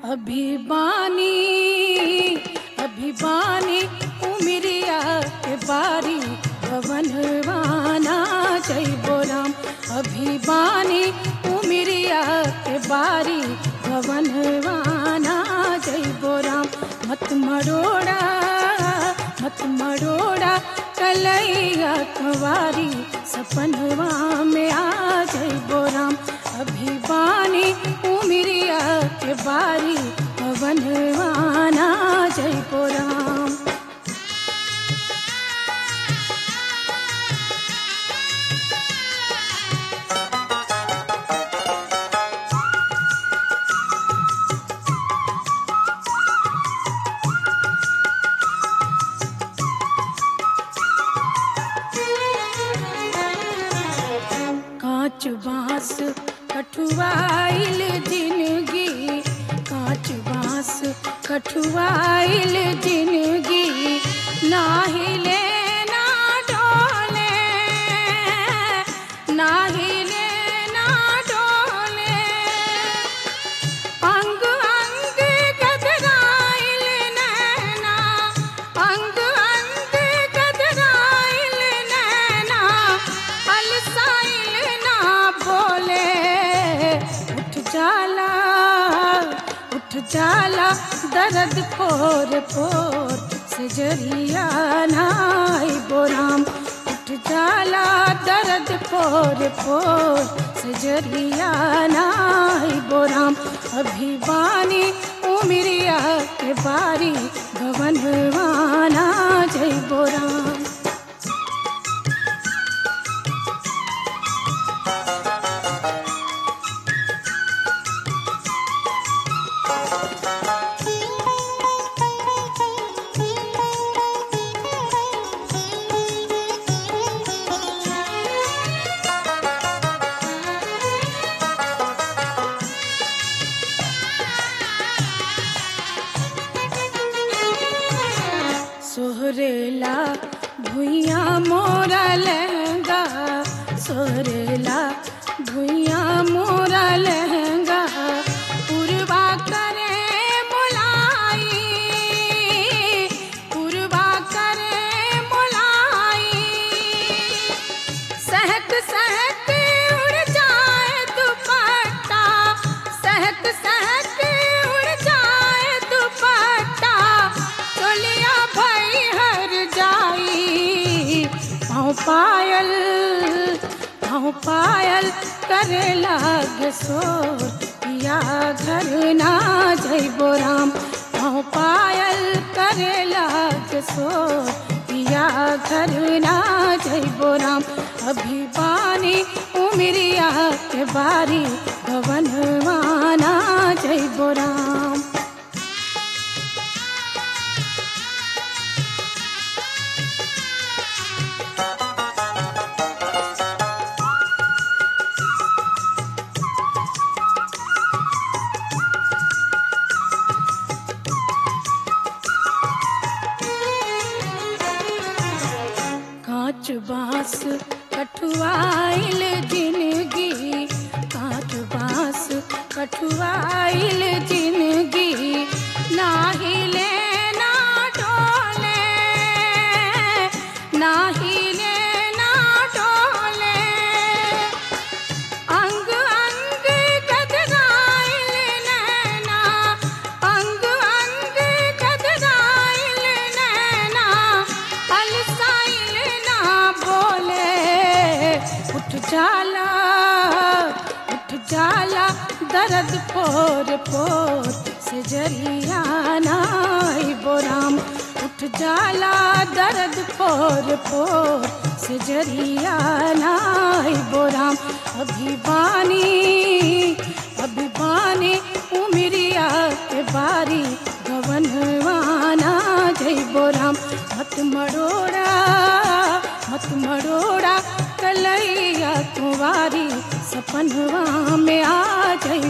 अभिबानी अभिबानी उमिरिया के बारी भवनवाना जय बोराम अभिबानी उमिरिया के बारी भवनवाना जय बोराम मत मरोड़ा मत मरोड़ा कलैया कुंवारी सपनवा में आ जय बोराम अभिबानी उमिरिया के बारी पवनवाना जय बोराम कांच बांस कठुआइल जिंदगी कांच बांस कठुआइल जिंदगी ना हिले ना डोले ना हिले ना डोले अंग अंग गदराइल नैना अंग अंग गदराइल नैना अलसाइल ना बोले उठ जाला उठ जाला दर्द पोर पोर से जरिया नाई बोराम उठ जाला दर्द पोर पोर से जरिया नाई बोराम अभिवानी उमिरिया के बारी भवनवाना जय बोराम सोहरेला भुइया मोरा लहंगा सोहरेला भुइया मोरा लहंगा पुरवा करे मोलाई पुरवा करे मोलाई सहक सहक उड़ जाए दुपट्टा सहक सहक उड़ जाए दुपट्टा चलिया भई हर जाई पाँव पायल पाँव पायल करे लाग सोर पिया घर ना जय बोराम पाँव पायल करे लाग सोर पिया घर ना जय बोराम अभिवानी उमिरिया के बारी भवनवाना जय बोराम कांच बांस कठुआइल जिंदगी कांच बांस कठुआइल जिंदगी ना हिले ना डोले ना हिले ना डोले अंग अंग गदराइल नैना अंग अंग गदराइल नैना अलसाइल ना बोले उठ जाला उठ जाला दर्द पोर पोर से जरिया नाई बोराम उठ जाला दर्द पोर पोर से जरिया नाई बोराम अभिवानी अभिवानी उमिरिया के बारी गवनवाना जय बोराम मत मरोड़ा मत मरोड़ा कलैया कुंवारी सपनवा में आ जय